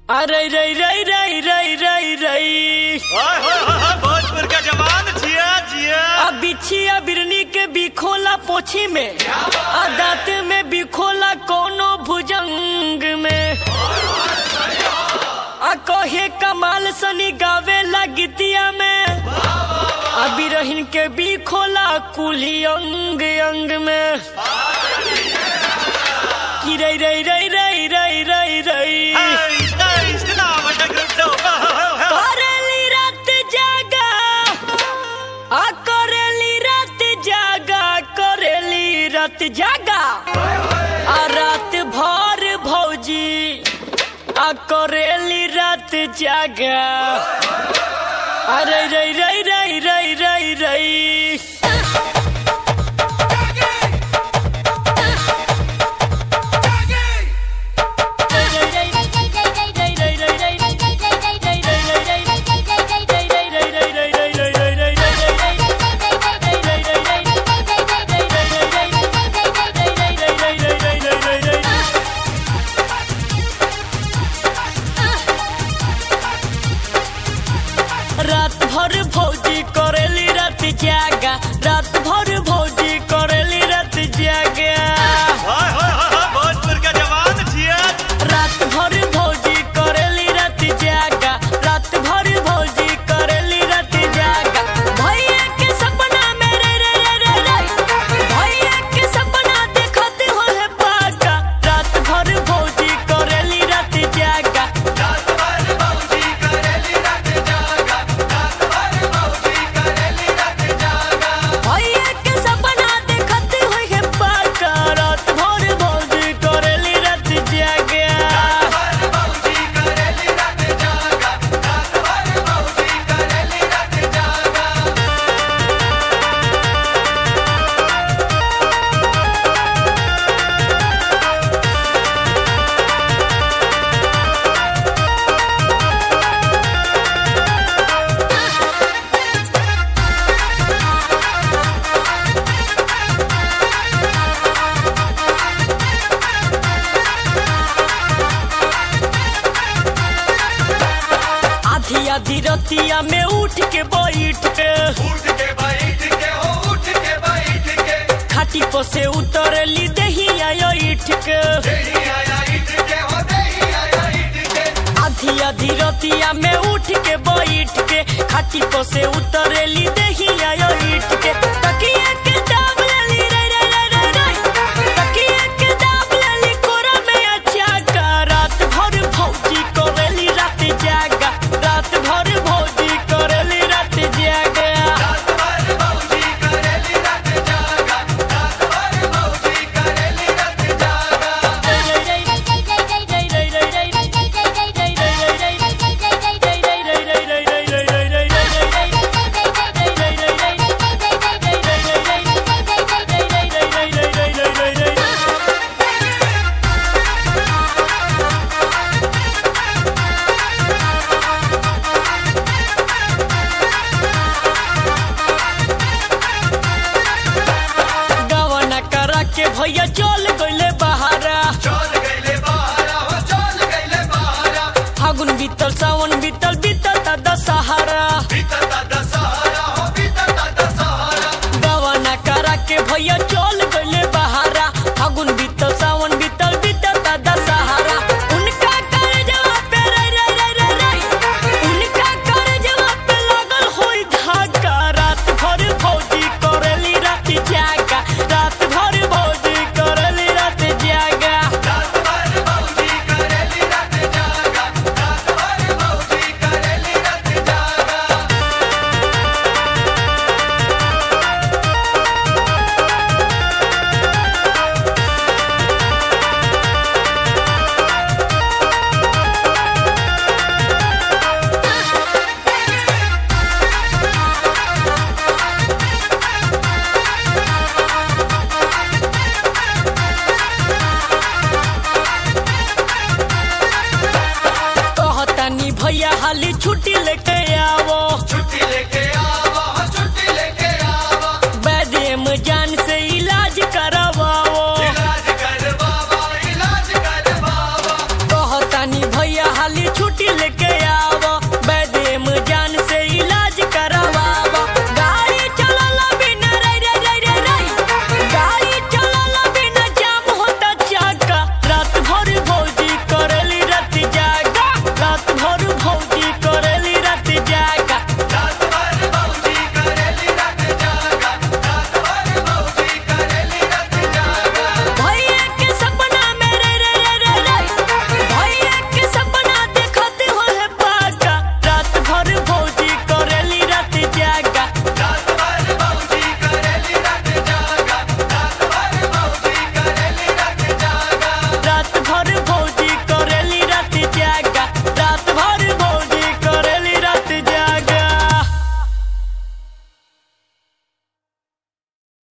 अरे रई रई रई रई रई रई ओए होए होए होए, भोजपुर का जवान जिया जिया अब बिछिया बिरनी के बिखोला पोछी में आ दांत में बिखोला कोनो भुजंग में आ कहे कमाल सनी गावे ला गीतिया में आ बिरहिन के बिखोला कुली अंग अंग में कि रई रई रई रई रई रई रई Hey, hey, genau, was der Grund so. Oh, oh, oh, oh. करेली रात जागा आ करेली रात जागा करेली रात जागा आ रात भर भौजी आ करेली रात जागा अरे रई रई रई रई रई रई रात भर भौजी करेली रात जागा रात भर भौजी करेली रात जागा ओए होए होए होए, भोजपुर का जवान जिया रात भर भौजी करेली रात जागा रात भर भौजी करेली रात जागा भैया के सपना में रे रे रे रे रे भैया के सपना देखत हो है पाका रात भर भौजी करेली रात जागा भैया के सपना देखत हो है पाका रात भर भौजी करेली रात जागा आधी आधी रतिया में उठ के बैठ के खाटी पर से उतरली दहिया ईठ के आधी आधी रतिया में उठ के बैठ के खाटी पर से उतरली दहिया ईठ के तकिया के दाब लेली रे रे रे रे रे तकिया के दाब लेली कोरा में अच्छा का रात भर भौजी करेली रात जागा रात भर भौजी करेली रात जागा गवना करा के भैया चल गइले बहारा फागुन बीतल सावन बीतल बीतल ता दशहरा गवना करा के भैया चल गइले बहारा फागुन बीतल सावन बीतल बीतल ता दशहरा उनका कर जवाब पे रे रे रे रे रे उनका कर जवाब पे लागल होई धागा रात भर भौजी करेली रात जागा रात भर भौजी करेली रात जागा कहतानी भैया हाली छुट्टी लेके